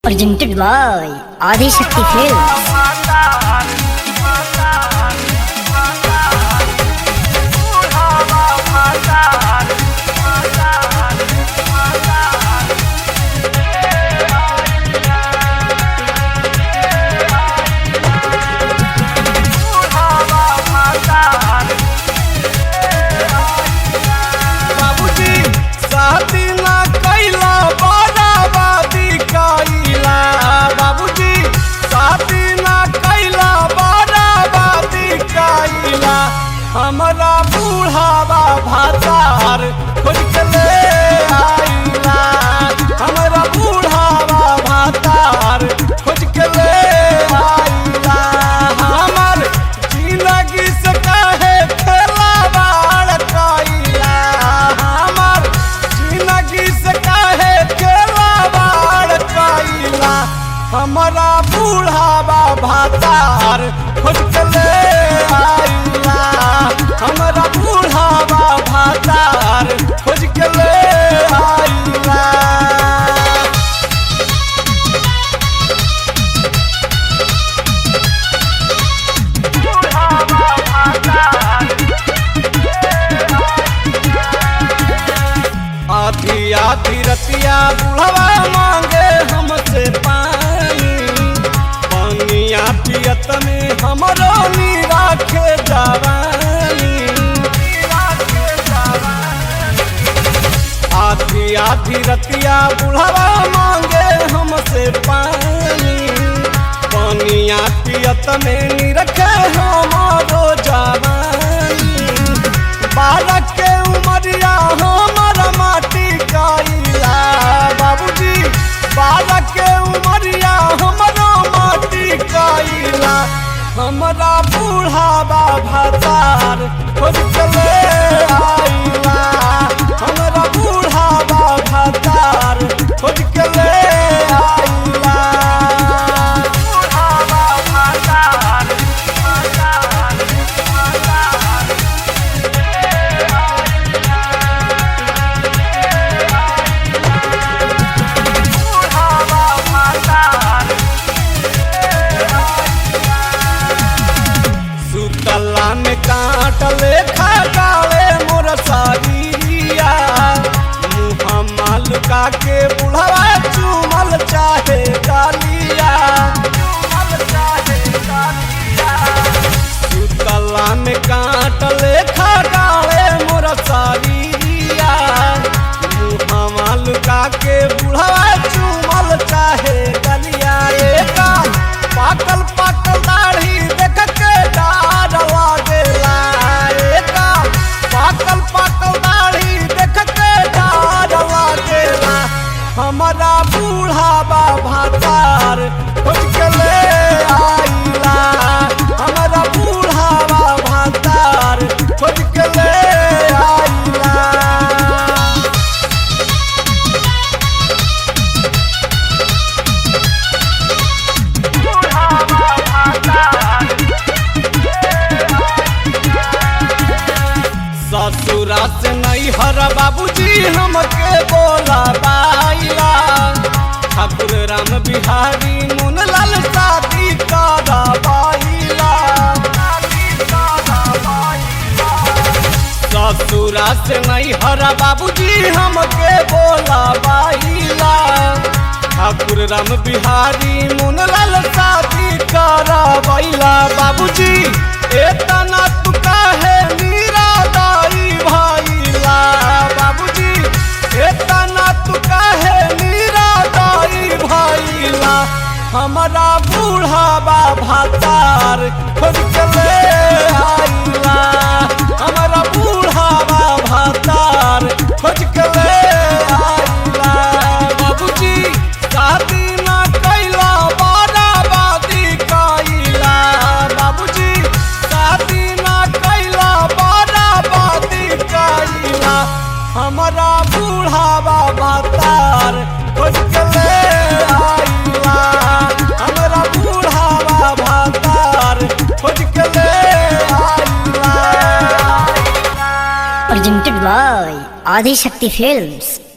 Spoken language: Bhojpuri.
presented by Adi Shakti Films. बाबूजी शादी ना कैला बराबादी कैला बाबूजी शादी ना कैला बराबादी कैला हमरा बूढ़ावा भातार खोज के ले आइला हमरा बूढ़ावा भातार खोज के ले आइला हमर जिंदगी से काहे खेलावाड़ कैला हमर जिंदगी से काहे खेलावाड़ कैला हमरा बूढ़ावा भातार खोज के ले आइला हमरा बूढ़ावा भातार खोज के ले आइला आधी आधी रतिया बुढ़वा मांगे हमसे पानी पानिया पियत में हमरो नीरा के जवानी आधी आधी रतिया बुढ़वा मांगे हमसे पानी पानिया पियत में निरखे हमारो जवानी बारह के उमरिया हमर माटी कैला बाबूजी बारह के उमरिया हमरो माटी कैला हमरा बूढ़ावा भातार खोज के ले आइला हमरा बूढ़ावा भातार खोज के ले आइला बूढ़ावा भातार भातार भातार सुतला में काटले खगावे मोर सागिरिया मुहम्मा लुका के बुढ़वा चुमल चाहे गालिया सुतला में काटले खगावे मोर सागिरिया मुहम्मा लुका के बुढ़वा चुमल चाहे गालिया एका पाकल पाकल दाढ़ी देख के डार लागेला एका पाकल पाकल दाढ़ी देख के डार लागेला हमारा बूढ़ावा भातार खोज के ले आइला हमारा बूढ़ावा भातार खोज के ले आइला ससुरा से नहीं हर बाबूजी हमके बोला बाइला ठाकुर राम बिहारी मुनलाल शादी करा बाइला ससुरा से नहीं हर बाबूजी हमके बोला बाइला ठाकुर राम बिहारी मुनलाल शादी करा बाइला बाबूजी एतना तू काहे मीरा दाई भाईला बाबूजी एतना तू काहे मीरा दाई भाईला हमारा बूढ़ावा भातार खोज के ले आइला हमारा बूढ़ावा भातार खोज के ले आइला बाबूजी शादी ना कैला बाराबादी कैला बाबूजी शादी ना कैला बाराबादी कैला हमारा बूढ़ावा भातार खोज के ले आइला हमारा बूढ़ावा भातार खोज के ले आइला Presented by Adi Shakti Films.